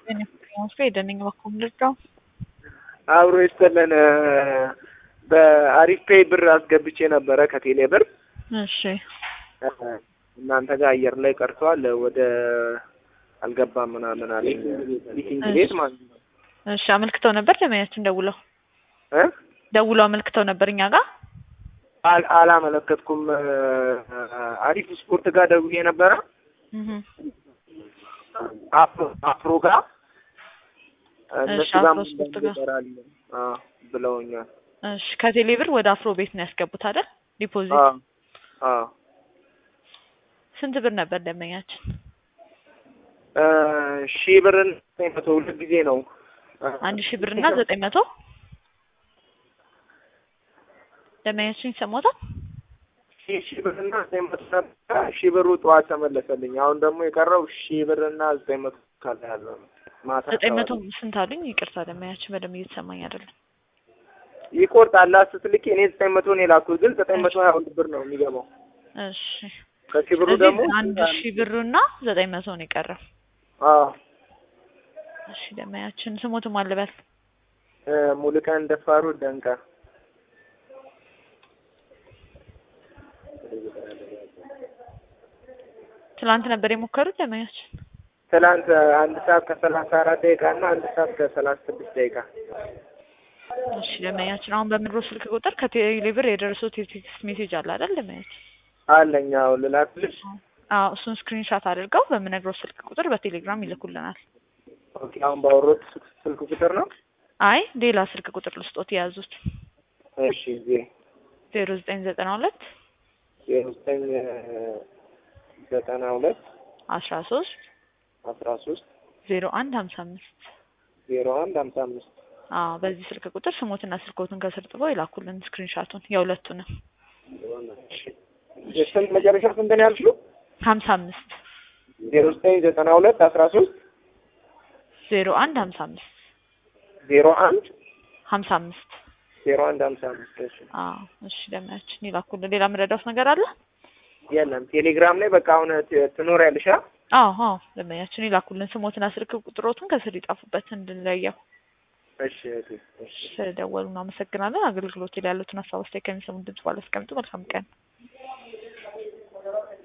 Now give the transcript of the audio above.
ሄደን በኩል ልርዳው አብሮ ይስጥልን። በአሪፍ ፔይ ብር አስገብቼ ነበረ ከቴሌ ብር እሺ እናንተ ጋር አየር ላይ ቀርተዋል። ወደ አልገባም ምናምን አለኝ። ሚቲንግ ቤት ማለት ነው። እሺ አመልክተው ነበር ደመያችን ደውለው እ ደውለው አመልክተው ነበር እኛ ጋር አል- አላመለከትኩም። አሪፍ ስፖርት ጋር ደውዬ ነበረ እህ አፍሮ አፍሮ ጋር እነሱ ጋር አፍሮ ስፖርት ጋር። ይሰራል ብለውኛል። እሺ ከቴሌ ብር ወደ አፍሮ ቤት ነው ያስገቡት አይደል ዲፖዚት አዎ አዎ ስንት ብር ነበር ደመኛችን ሺህ ብርን ዘጠኝ መቶ ሁለት ጊዜ ነው አንድ ሺህ ብር እና ዘጠኝ መቶ ደመኛችን ይሰማታል ሺህ ሺህ ብርና ዘጠኝ መቶ ነበረ። ሺህ ብሩ ጠዋት ተመለሰልኝ። አሁን ደግሞ የቀረው ሺህ ብርና ዘጠኝ መቶ ካለ ያለው ነው። ማታ ዘጠኝ መቶ አካባቢ ስንት አሉኝ ይቅርታ ደመኛችን በደንብ እየተሰማኝ አይደለም ይቆርጣል ስትልክ እኔ ዘጠኝ መቶ ነው የላኩት፣ ግን ዘጠኝ መቶ ሀያ ሁለት ብር ነው የሚገባው። እሺ ከሺህ ብሩ ስለዚህ ደግሞ አንድ ሺህ ብሩና ዘጠኝ መቶ ነው የቀረው አዎ እሺ ደመኛችን ስሞትም አልበል ሙሉቀን ደፋሩ ደንቃ ትላንት ነበር የሞከሩት ደመኛችን ትላንት አንድ ሰዓት ከሰላሳ አራት ደቂቃ እና አንድ ሰዓት ከሰላሳ ስድስት ደቂቃ እሺ ደመኛችን አሁን በምድሮ ስልክ ቁጥር ከቴሌብር የደረሱት የቴክስት ሜሴጅ አለ አይደል ደመኛችን አለኝ። አዎ ልላክልሽ። አዎ እሱን ስክሪንሻት አድርገው በምነግረው ስልክ ቁጥር በቴሌግራም ይልኩልናል ኦኬ አሁን ባወሮት ስልክ ቁጥር ነው። አይ ሌላ ስልክ ቁጥር ልስጦት የያዙት እሺ ዜ ዜሮ ዘጠኝ ዘጠና ሁለት ዜሮ ዘጠኝ ዘጠና ሁለት አስራ ሶስት አስራ ሶስት ዜሮ አንድ ሀምሳ አምስት ዜሮ አንድ ሀምሳ አምስት አዎ በዚህ ስልክ ቁጥር ስሞትና ስልኮትን ከስር ጥበው ይላኩልን ስክሪንሻቱን የሁለቱንም ስንት መጨረሻ ስንት ነው ያልሽው? ሀምሳ አምስት ዜሮ ዘጠኝ ዘጠና ሁለት አስራ ሶስት ዜሮ አንድ ሀምሳ አምስት ዜሮ አንድ ሀምሳ አምስት ዜሮ አንድ ሀምሳ አምስት እሺ አዎ እሺ ደመያችን ይላኩልን ሌላ የምረዳውት ነገር አለ የለም ቴሌግራም ላይ በቃ አሁን ት- ትኖሪያለሽ አ አዎ አዎ ደመያችን ይላኩልን ስሞትና ስልክ ቁጥሮቱን ከስር ይጻፉበት እንድንለየው እሺ እሺ እሺ ስለደወሉ እናመሰግናለን አገልግሎት ላይ ያሉትን ሀሳብ አስተያየት ከሚሰሙ ድምጽ ባለ አስቀምጡ መልካም ቀን